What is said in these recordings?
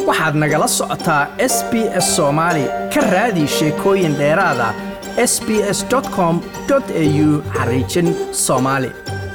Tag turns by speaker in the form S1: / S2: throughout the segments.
S1: waxaad nagala socotaa s b s soomaali ka raadi sheekooyin dheeraada s b s com au xariijin soomaali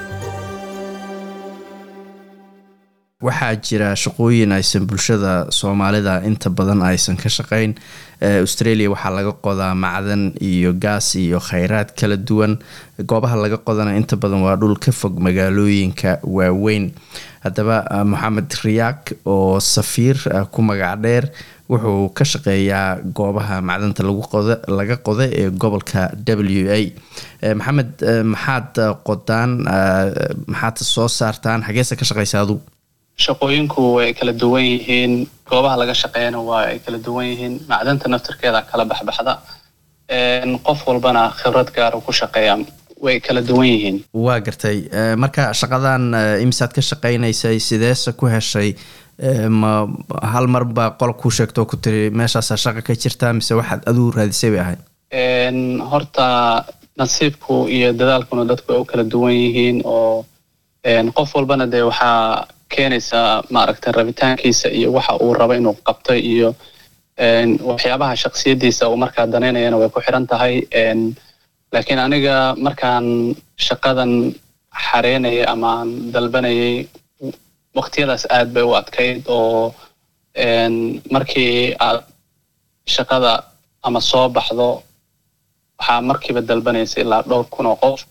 S1: waxaa jira shaqooyin aysan bulshada soomaalida inta badan aysan ka shaqeyn australia waxaa laga qodaa macdan iyo gaas iyo kheyraad kala duwan goobaha laga qodana inta badan waa dhul ka fog magaalooyinka waaweyn haddaba moxamed riyaak oo safiir ku magac dheer wuxuu ka shaqeeyaa goobaha macdanta laga qoda ee gobolka w a maxamed maxaad qodaan maxaad soo saartaan xageesa ka shaqeysa adugu
S2: shaqooyinku way kala duwan yihiin goobaha laga shaqeeyana waa ay kala duwan yihiin macdanta naftirkeeda kala baxbaxda qof walbana khibrad gaara ku shaqeeya way kala duwan yihiin
S1: waa gartay marka shaqadan imisaad ka shaqeynaysay sideese ku heshay ma hal mar baa qol ku sheegtoo ku tiri meeshaasaa shaqa ka jirtaa mise waxaad aduu raadisay bay ahayd
S2: horta nasiibku iyo dadaalkuna dadku way u kala duwan yihiin oo qof walbana dee waxaa keenaysaa maaragtay rabitaankiisa iyo waxa uu rabo inuu qabto iyo waxyaabaha shaksiyadiisa uu markaa danaynayana way ku xiran tahay laakiin aniga markaan shaqadan xareynayay amaan dalbanayay waqtiyadaas aad bay u adkayd oo markii aad shaqada ama soo baxdo waxaa markiiba dalbanaysa ilaa dhowr kun oo qof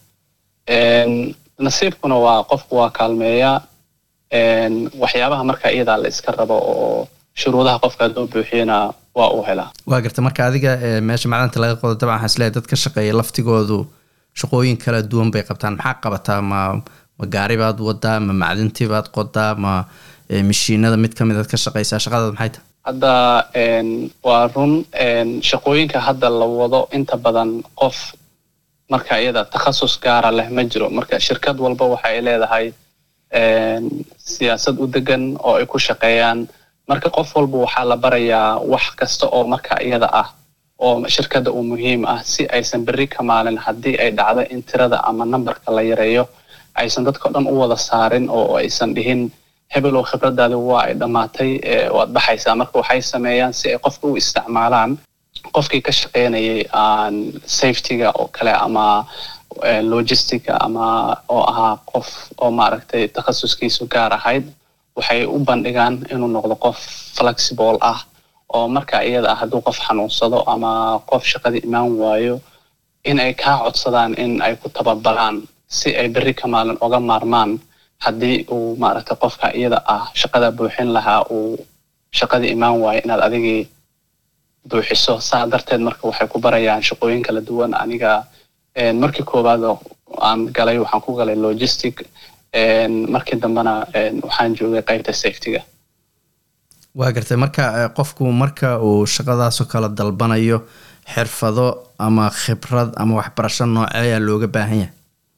S2: nasiibkuna waa qofku waa kaalmeeya waxyaabaha markaa iyadaa la iska rabo oo shuruudaha qofka hadduu buuxiyana waa uu helaa
S1: waa garta marka adiga meesha macdanta laga qodo dabcan waxaan isleeyahay dad ka shaqeeya laftigoodu shaqooyin kala duwan bay qabtaan maxaa qabataa ma ma gaari baad wadaa ma macdintii baad qodaa ma mashiinada mid kamid aad ka shaqeysaa shaqadaad maxay tahay
S2: hadda waa run shaqooyinka hadda la wado inta badan qof marka iyada takhasus gaara leh ma jiro marka shirkad walba waxa ay leedahay siyaasad u degan oo ay ku shaqeeyaan marka qof walba waxaa la barayaa wax kasta oo marka iyada ah oo shirkadda uu muhiim ah si aysan berri ka maalin haddii ay dhacdo in tirada ama nambarka la yareeyo aysan dadka o dhan u wada saarin oo aysan dhihin hebel oo khibradaadi waa ay dhammaatay waad baxaysaa marka waxay sameeyaan si ay qofka u isticmaalaan qofkii ka shaqeynayay safetyga oo kale ama logistica ama oo ahaa qof oo maaragtay takhasuskiisu gaar ahayd waxay u bandhigaan inuu noqdo qof flexible ah oo marka iyada ah hadduu qof xanuunsado ama qof shaqadii imaan waayo in ay kaa codsadaan in ay ku tababaraan si ay berri ka maalin oga maarmaan haddii uu maaragtay qofka iyada ah shaqada buuxin lahaa uu shaqadii imaan waayo inaad adigii buuxiso saa darteed marka waxay ku barayaan shaqooyin kala duwan aniga markii koowaad aan galay waxaan ku galay logistic markii dambena waxaan joogay qaybta safetyga
S1: waa gartay marka qofku marka uu shaqadaasoo kale dalbanayo xirfado ama khibrad ama waxbarasho nooceeyaa looga baahan yahay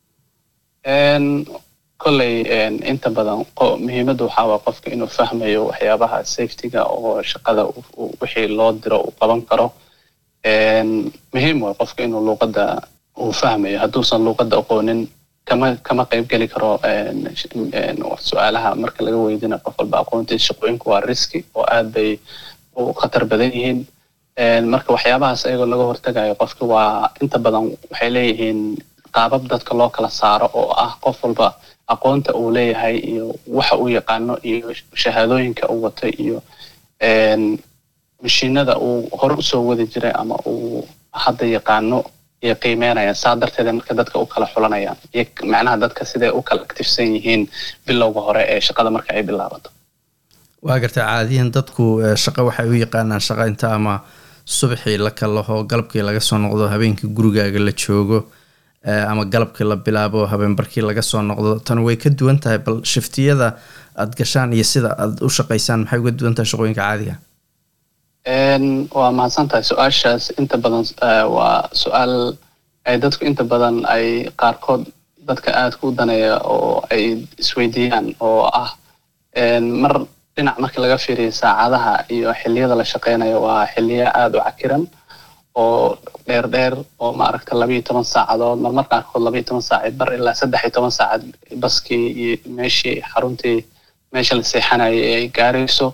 S2: kolley inta badan muhiimadda waxaa waa qofka inuu fahmayo waxyaabaha safetyga oo shaqada wixii loo diro uu qaban karo muhiim way qofka inuu luuqadda uu fahmayo hadduusan luuqadda aqoonin kama kama qayb geli karo su-aalaha marka laga weydina qof walba aqoontiisa shaqooyinku waa riski oo aad bay u khatar badan yihiin marka waxyaabahaas ayagoo laga hortagayo qofka waa inta badan waxay leeyihiin qaabab dadka loo kala saaro oo ah qof walba aqoonta uu leeyahay iyo waxa uu yaqaano iyo shahaadooyinka uu wato iyo mashiinada uu hore usoo wadi jiray ama uu hadda yaqaano iyo qiimeynayaan saa darteeda marka dadka u kala xulanayaan iyo macnaha dadka siday u kala actifsan yihiin bilowga hore ee shaqada marka ay bilaabato
S1: waa garta caadiyan dadku shaqo waxay u yaqaanaan shaqo inta ama subaxii la kalaho galabkii laga soo noqdo habeenkii gurigaaga la joogo ama galabkii la bilaabo habeenbarkii laga soo noqdo tan way ka duwan tahay bal shiftiyada aad gashaan iyo sida aad u shaqaysaan maxay uga duwan tahay shaqooyinka caadiga
S2: waa mahadsan tahay su-aashaas inta badan waa su-aal ay dadku inta badan ay qaarkood dadka aadka u daneeya oo ay isweydiiyaan oo ah mar dhinac markii laga fiiriyo saacadaha iyo xilliyada la shaqeynayo waa xiliyo aada u cakiran oo dheer dheer oo maaragta labayo toban saacadood marmar qaarkood labayo toban saacad bar ilaa saddex iyo toban saacad baskii iyo meeshii xaruntii meesha la seexanayay ay gaarayso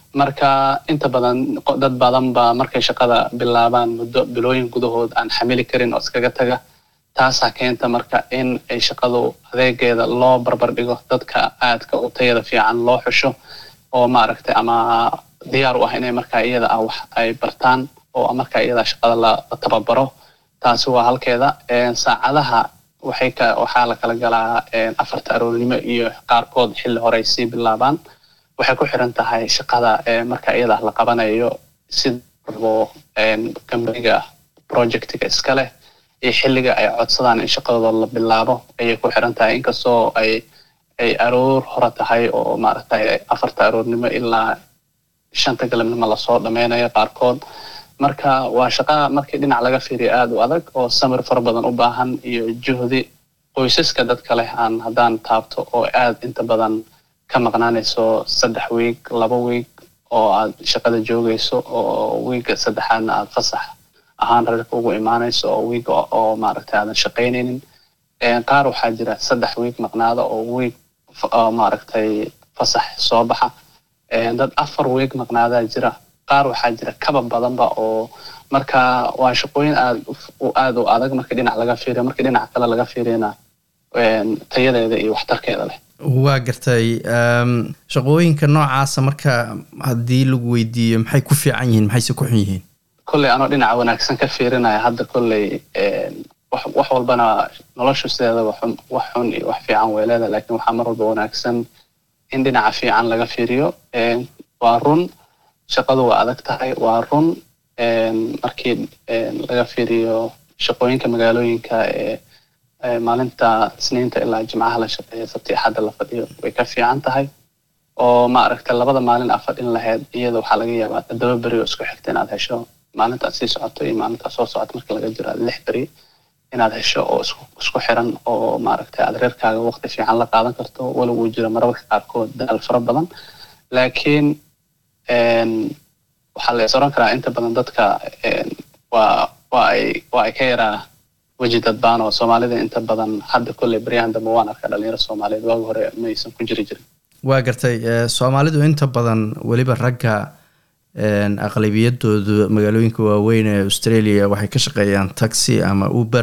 S2: marka inta badan dad badan ba markay shaqada bilaabaan muddo bilooyin gudahood aan xamili karin oo iskaga taga taasaa keenta marka in ay shaqadu adeegeeda loo barbar dhigo dadka aadka u tayada fiican loo xusho oo maaragtay ama diyaar u ah inay markaa iyada ah wax ay bartaan oo markaa iyada shaqada la tababaro taasi waa halkeeda saacadaha waxay ka waxaa la kala galaa afarta aroornimo iyo qaarkood xilli hore ay sii bilaabaan waxay ku xiran tahay shaqada marka iyada la qabanayo sida rabo kambaniga projectiga iska leh iyo xilliga ay codsadaan in shaqadooda la bilaabo ayay ku xiran tahay inkastoo ay ay aroor hore tahay oo maaragtay afarta aroornimo ilaa shanta galabnimo lasoo dhameynayo qaarkood marka waa shaqa markii dhinac laga fiiriyo aada u adag oo samir fara badan u baahan iyo juhdi qoysaska dadka leh aan haddaan taabto oo aad inta badan ka maqnaanayso saddex wiig laba wiig oo aad shaqada joogayso oo wiiga saddexaadna aad fasax ahaan reerka ugu imaanayso oo wiiga oo maaragtay aadan shaqaynaynin qaar waxaa jira saddex wiig maqnaada oo wiig maaragtay fasax soo baxa dad afar wiig maqnaadaa jira qaar waxaa jira kaba badanba oo marka waa shaqooyin aad aad u adag markii dhinac laga fiiriyo markii dhinac kale laga fiiriyana tayadeeda iyo waxtarkeeda leh
S1: waa gartay shaqooyinka noocaasa marka haddii lagu weydiiyo maxay ku fiican yihiin maxayse ku xun yihiin
S2: kolley anoo dhinaca wanaagsan ka fiirinaya hadda kolley wax walbana noloshu sideeda wax xun iyo wax fiican way leedahay lakin waxaa mar walba wanaagsan in dhinaca fiican laga fiiriyo waa run shaqadu waa adag tahay waa run markii laga fiiriyo shaqooyinka magaalooyinka ee maalinta isniinta ilaa jimcaha la shaqeeya sabti axadda la fadhiyo way ka fiican tahay oo maaragta labada maalin aad fadhin lahayd iyada waxaa laga yaabaa toddoba beri oo isku xigta inaad hesho maalintaad sii socoto iyo maalintaad soo socoto marka laga jiro lix beri inaad hesho oo isku xiran oo maaragtay aad reerkaaga waqti fiican la qaadan karto walow uu jiro mararka qaarkood daal fara badan laakiin waxaa la is oran karaa inta badan dadka waa waa ay waa ay ka yaraa weji dadbaan oo soomaalida inta badan hadda kolley baryahan dambe waan arkaa dhalinyaro soomaaliyeed waagi hore maysan ku jiri jirin
S1: waa gartay soomaalidu inta badan weliba ragga aqlabiyadoodu magaalooyinka waaweyn ee australia waxay ka shaqeeyaan taxi ama uber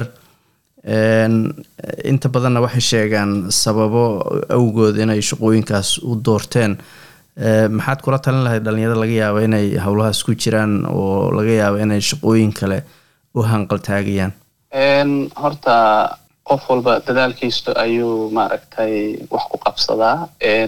S1: inta badanna waxay sheegaan sababo awgood inay shaqooyinkaas u doorteen maxaad kula talin lahayd dhalinyarada laga yaabo inay howlahaas ku jiraan oo laga yaabo inay shaqooyin kale u hanqaltaagayaan
S2: horta qof walba dadaalkiisu ayuu maaragtay wax ku qabsadaa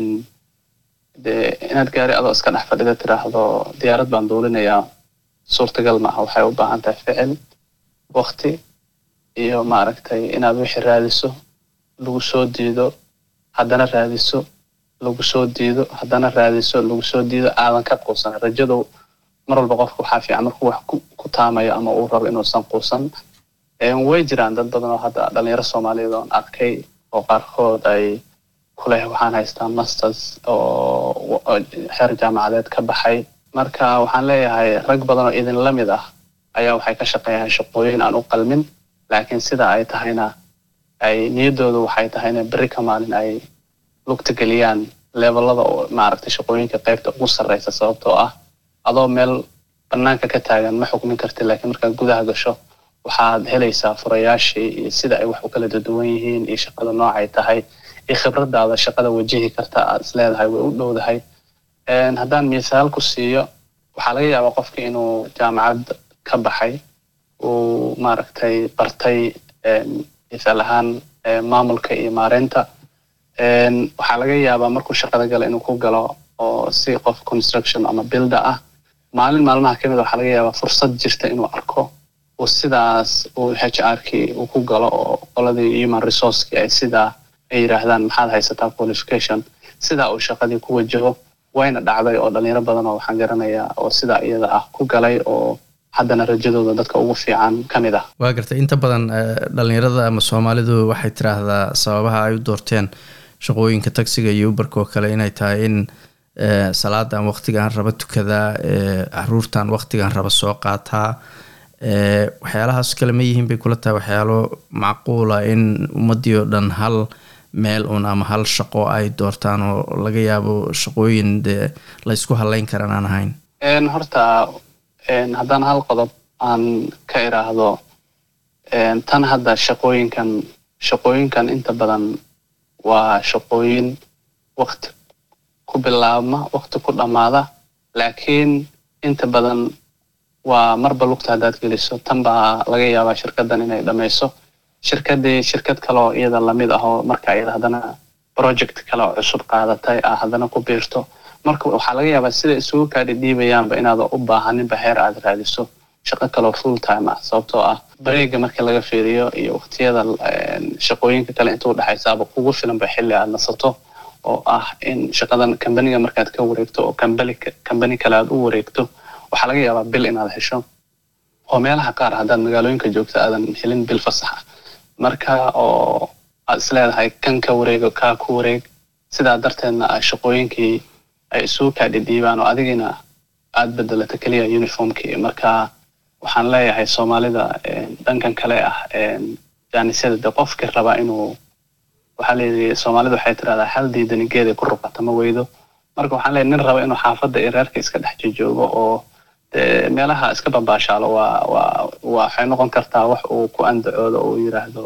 S2: de inaad gaari adoo iska dhex fadhida tiraahdo diyaarad baan duulinayaa suurtagal maaha waxay u baahan tahay ficil wakti iyo maaragtay inaad wixii raadiso lagu soo diido haddana raadiso lagu soo diido haddana raadiso lagu soo diido aadan ka quusan rajadu mar walba qofka waxaa fiican markuu wax ku taamayo ama uu rabo inuusan quusan way jiraan dad badan oo hadda dhalinyaro soomaaliyeed oon arkay oo qaarkood ay kuleh waxaan haystaa masters oo xeer jaamacadeed ka baxay marka waxaan leeyahay rag badan oo idin la mid ah ayaa waxay ka shaqeeyaan shaqooyin aan u qalmin laakiin sida ay tahayna ay niyaddoodu waxay tahay inay berri ka maalin ay lugta geliyaan levelada oo maaragtay shaqooyinka qaybta ugu sarreysa sababtoo ah adoo meel banaanka ka taagan ma xukmin kartid laakiin markaad gudaha gasho waxaad helaysaa furayaashii iyo sida ay wax u kala duduwan yihiin iyo shaqada noocay tahay iyo khibradaada shaqada wajihi karta aad is leedahay way u dhowdahay haddaan misaal ku siiyo waxaa laga yaabaa qofki inuu jaamacad ka baxay uu maaragtay bartay misaal ahaan maamulka iyo maareynta waxaa laga yaabaa markuu shaqada gala inuu ku galo oo si qof construction ama builder ah maalin maalmaha kamid waxaa laga yaabaa fursad jirta inuu arko uu sidaas uu h r kii uu ku galo oo qoladii human resourceki ay sidaa ay yidhaahdaan maxaad haysataa qualification sidaa uu shaqadii ku wajaho wayna dhacday oo dhalinyaro badan oo waxaan garanayaa oo sidaa iyada ah ku galay oo haddana rajadooda dadka ugu fiican ka mid ah
S1: waa gartay inta badan dhalinyarada ama soomaalidu waxay tiraahdaa sababaha ay u doorteen shaqooyinka taxiga iyo uberka oo kale inay tahay in salaadan waqtigaan raba tukadaa caruurtan waqtigaan raba soo qaataa waxyaalahaas kale ma yihiin bay kula tahay waxyaalo macquula in ummadii oo dhan hal meel uun ama hal shaqo ay doortaan oo laga yaabo shaqooyin dee la ysku haleyn karan aan ahayn
S2: horta haddaan hal qodob aan ka iraahdo tan hadda shaqooyinkan shaqooyinkan inta badan waa shaqooyin wakti ku bilaabma wakti ku dhammaada laakiin inta badan waa marba lugta haddaad geliso tan baa laga yaabaa shirkaddan inay dhammayso shirkaddii shirkad kaleoo iyada lamid ah oo marka iyada haddana project kale oo cusub qaadatay ah haddana ku biirto marka waxaa laga yaabaa sida isugu kaadhidhiibayaanba inaada u baahaninba heer aad raadiso shaqo kaleo full time ah sababtoo ah bareega markii laga fiiriyo iyo waktiyada shaqooyinka kale inta udhexaysaaba kugu filanba xilli aad nasato oo ah in shaqadan kambaniga markaad ka wareegto oo kambani kambani kale aad u wareegto waxaa laga yaabaa bil inaad hesho oo meelaha qaar haddaad magaalooyinka joogto aadan helin bil fasax ah marka oo aad isleedahay kan ka wareego kaa ku wareeg sidaa darteedna a shaqooyinkii ay isugu kaadhidhiibaan oo adigina aad bedelato keliya uniformkii marka waxaan leeyahay soomaalida dhankan kale ah jaanisyada de qofkii raba inuu waxaa leeyahay soomaalida waxay tirahdaa hal diidani geeday ku ruqata ma weydo marka waxaan leeyahay nin raba inuu xaafadda iyo reerka iska dhex jojoogo oo de meelaha iska babaashaalo waa waa waxay noqon kartaa wax uu ku andacoodo uu yiraahdo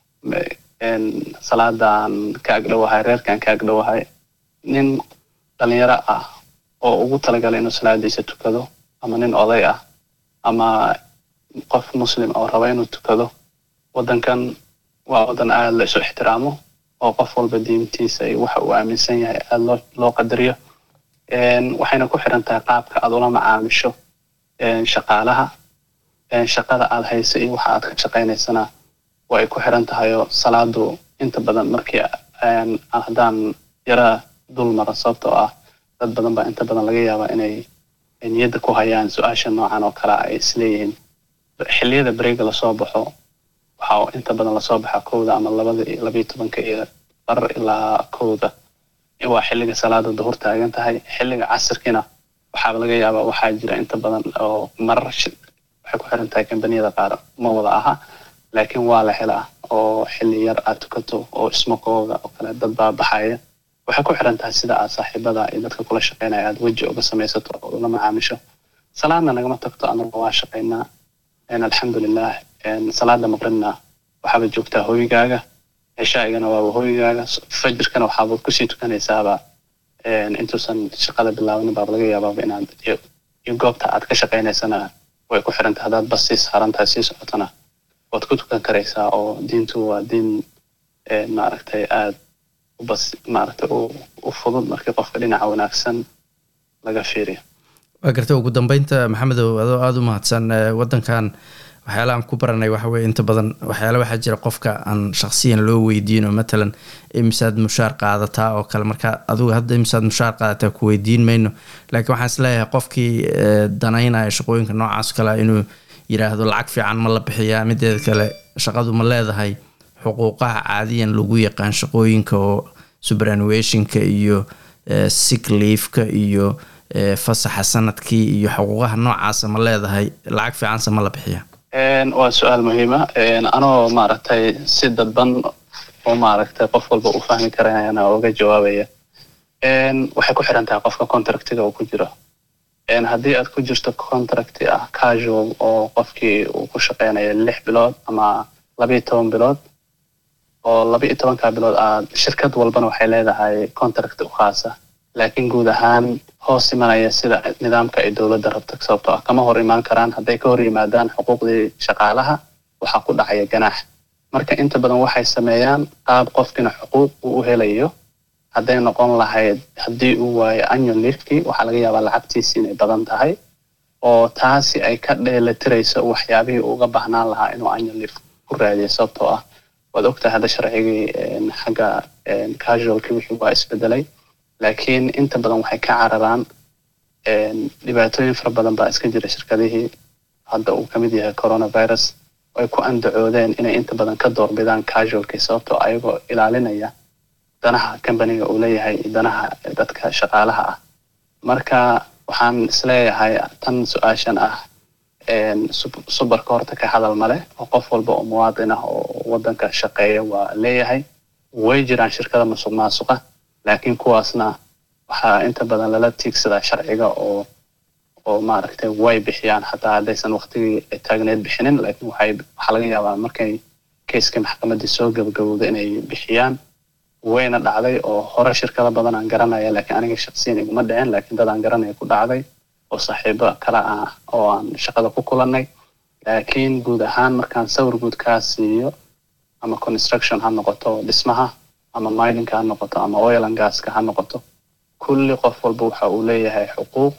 S2: salaadan ka agdhowahay reerkan ka agdhowahay nin dhalinyaro ah oo ugu talagalay inuu salaadiisa tukado ama nin oday ah ama qof muslim oo raba inuu tukado waddankan waa waddan aada la isu ixtiraamo oo qof walba diintiisa iyo waxa uu aaminsan yahay aada loo loo qadariyo waxayna ku xiran tahay qaabka aad ula macaamisho shaqaalaha shaqada aad hayso iyo waxa aad ka shaqaynaysana waa ay ku xiran tahay oo salaadu inta badan markii haddaan yara dul mara sababtoo ah dad badan baa inta badan laga yaabaa inay niyadda ku hayaan su-aasha noocan oo kale ay isleeyihiin xilliyada bareega lasoo baxo waxaa inta badan lasoo baxaa kowda ama labada labayo tobanka iyo bar ilaa kowda waa xilliga salaada duhur taagan tahay xilliga casirkiina waxaaba laga yaabaa waxaa jira inta badan oo marar waxay ku xiran tahay kambaniyada qaar ma wada aha laakiin waa la helaa oo xilli yar aad tukato oo ismaqooga oo kale dad baa baxaya waxay ku xiran tahay sida aad saaxiibada iyo dadka kula shaqeynaya aad weji uga samaysato oo ula macaamisho salaadna nagama tagto anaga waa shaqaynaa alxamdulilah salaada maqribna waxaaba joogtaa hooyigaaga cishaa'igana waaba hooyigaaga fajirkana waxaaba kusii tukanaysaaba intuusan shaqada bilaabanin baaba laga yaabaaba inaad iyo goobta aad ka shaqaynaysana way ku xiran tahay haddaad bas sii saaran tahay sii socotona waad ku tukan karaysaa oo diintu waa diin maaragtay aad ubas maaragtay u fudud markii qofka dhinaca wanaagsan laga fiiriyo
S1: waa garta ugu dambeynta maxamedow adoo aada u mahadsan waddankan waxyaalaha aan ku baranay waxa weye inta badan waxyaala waxaa jira qofka aan shaksiyan loo weydiino matalan imisaad mushaar qaadataa oo kale marka adugu hadda imisaad mushaar qaadataa ku weydiin mayno laakiin waxaan isleeyahay qofkii danaynaya shaqooyinka noocaas kale inuu yiraahdo lacag fiican ma la bixiyaa mideeda kale shaqadu ma leedahay xuquuqaha caadiyan lagu yaqaan shaqooyinka oo superannuationka iyo sick leafka iyo fasaxa sanadkii iyo xuquuqaha noocaasa ma leedahay lacag fiicanse ma la bixiyaa
S2: waa su-aal muhiima anoo maaragtay si dadban oo maaragtay qof walba uu fahmi karayana uga jawaabaya waxay ku xiran tahay qofka contractiga uu ku jiro haddii aad ku jirto contracti ah casual oo qofkii uu ku shaqeynayo lix bilood ama labayo toban bilood oo labayo tobanka bilood aad shirkad walbana waxay leedahay contract u khaasa laakiin guud ahaan hoos imanaya sida nidaamka ay dowladda rabto sababtoo ah kama hor imaan karaan hadday ka hor yimaadaan xuquuqdii shaqaalaha waxaa ku dhacaya ganaax marka inta badan waxay sameeyaan qaab qofkina xuquuq uu u helayo hadday noqon lahayd haddii uu waayo annual leafkii waxaa laga yaabaa lacagtiisi inay badan tahay oo taasi ay ka dheelatirayso waxyaabihii uga baahnaan lahaa inuu annual leaf ku raadiyo sababtoo ah waad ogtahay hadda sharcigii xagga casualkii wixii waa isbedelay laakiin inta badan waxay ka cararaan dhibaatooyin fara badan baa iska jira shirkadihii hadda uu kamid yahay coronavirus ay ku andacoodeen inay inta badan ka doorbidaan casualkii sababtoo ayagoo ilaalinaya danaha companiga uu leeyahay danaha dadka shaqaalaha ah marka waxaan isleeyahay tan su-aashan ah subarka horta ka hadal male oo qof walba oo muwaadin ah oo waddanka shaqeeya waa leeyahay way jiraan shirkada musuq maasuqa laakiin kuwaasna waxaa inta badan lala tiigsadaa sharciga oo oo maaragtay way bixiyaan xataa haddaysan waqtigii ay taagneed bixinin laakiin waxay waxaa laga yaabaa markay keiskii maxkamaddii soo gabagabowda inay bixiyaan wayna dhacday oo hore shirkada badan aan garanaya laakiin aniga shaqsiyan iguma dhicin laakiin dad aan garanaya ku dhacday oo saaxiibo kale ah oo aan shaqada ku kulannay laakiin guud ahaan markaan sawir guud kaa siiyo ama construction ha noqoto dhismaha ama mininka ha noqoto ama oil and gaska ha noqoto kulli qof walba waxa uu leeyahay xuquuq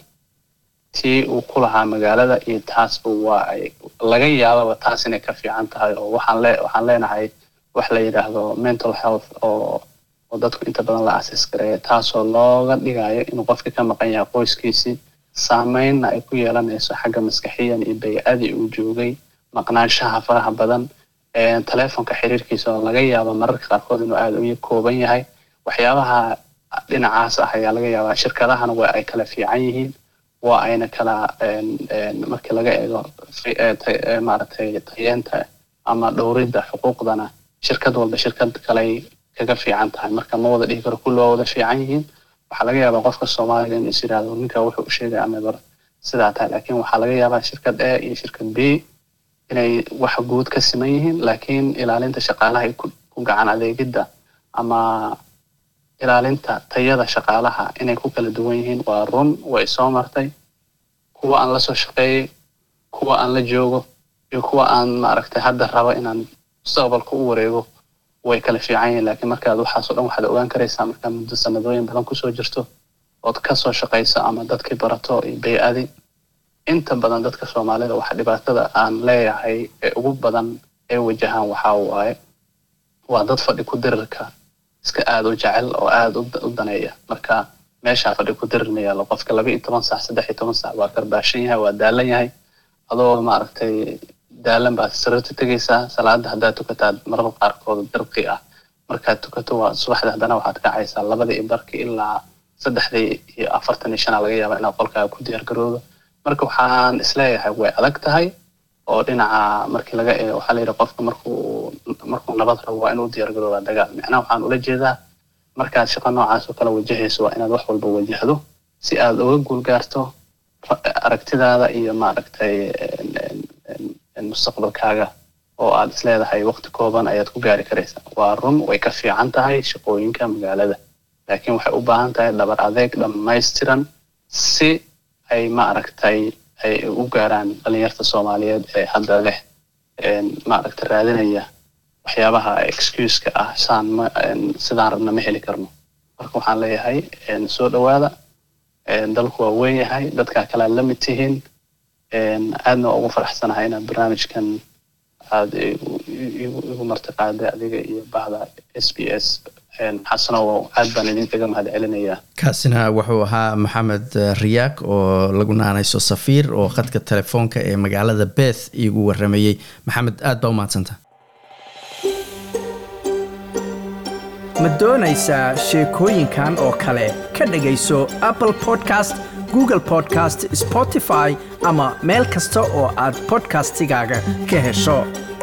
S2: tii uu ku lahaa magaalada iyo taasba waa ay laga yaababa taas inay ka fiican tahay oo waxaan le waxaan leenahay wax la yidhaahdo mental health oo oo dadku inta badan la asis gareeya taasoo looga dhigayo inuu qofka ka maqan yahay qoyskiisii saameynna ay ku yeelanayso xagga maskaxiyan iyo baycadii uu joogay maqnaanshaha faraha badan telefonka xiriirkiisa oo laga yaabo mararka qaarkood inuu aada u kooban yahay waxyaabaha dhinacaas ah ayaa laga yaabaa shirkadahana waa ay kala fiican yihiin waa ayna kala markii laga eego maaragtay tayeenta ama dhowridda xuquuqdana shirkad walba shirkad kaley kaga fiican tahay marka ma wada dhihi karo kulli waa wada fiican yihiin waxaa laga yaabaa qofka soomaaliga inuu is yidhaahdo ninka wuxuu u sheegay amebar sidaa tahay laakiin waxaa laga yaabaa shirkad a iyo shirkad b inay wax guud ka siman yihiin laakiin ilaalinta shaqaalaha ku gacan adeegidda ama ilaalinta tayada shaqaalaha inay ku kala duwan yihiin waa run way soo martay kuwa aan la soo shaqeeyey kuwa aan la joogo iyo kuwa aan maaragtay hadda rabo inaan mustaqbalka u wareego way kala fiican yihiin laakiin markaad waxaasoo dhan waxaad ogaan karaysaa markaa muddo sanadooyin badan kusoo jirto ood kasoo shaqayso ama dadkii barato iyo bay-adi inta badan dadka soomaalida waxa dhibaatada aan leeyahay ee ugu badan ee wajahaan waxaa waaye waa dad fadhi ku dirirka iska aada u jecel oo aada u daneeya marka meeshaa fadhi ku dirir ma yaalo qofka laba iyo toban saac saddex iyo toban saac waa karbaashan yahay waa daalan yahay adoo maaragtay daalan baad sirarta tegaysaa salaada haddaad tukataad marada qaarkood dirqi ah markaad tukato waa subaxda haddana waxaad kacaysaa labadii iyo barkii ilaa saddexdii iyo afartan iyo shanaa laga yaabaa inaad qolkaaga ku diyaar garoodo marka waxaan isleeyahay way adag tahay oo dhinaca markii laga eego waxaa layidhi qofka markuu markuu nabad rabo waa inuu diyaar garoobaa dagaal macnaha waxaan ula jeedaa markaad shaqo noocaas oo kale wajahayso waa inaad wax walba wajahdo si aad uga guul gaarto aragtidaada iyo maaragtay mustaqbalkaaga oo aad isleedahay waqti kooban ayaad ku gaari karaysaa waa run way ka fiican tahay shaqooyinka magaalada laakiin waxay u baahan tahay dhabar adeeg dhammaystiran si ay maaragtay ay u gaaraan dhalinyarta soomaaliyeed ee hadda leh maaragtay raadinaya waxyaabaha excuseka ah saan ma sidaan rabna ma heli karno marka waxaan leeyahay soo dhowaada dalku waa weyn yahay dadkaa kale aad la mid tihiin aadna waa ugu faraxsanahay inaad barnaamijkan aada igu martiqaaday adiga iyo bahda s b s xasanow aad baan idinkaga mahad celinayaa
S1: kaasina wuxuu ahaa maxamed riyaak oo lagu naanayso safiir oo khadka telefoonka ee magaalada beth iigu waramayey maxamed aad baa u mahadsanta
S3: ma doonaysaa sheekooyinkan oo kale ka dhegayso apple podcast google podcast spotify ama meel kasta oo aad podcastigaaga ka hesho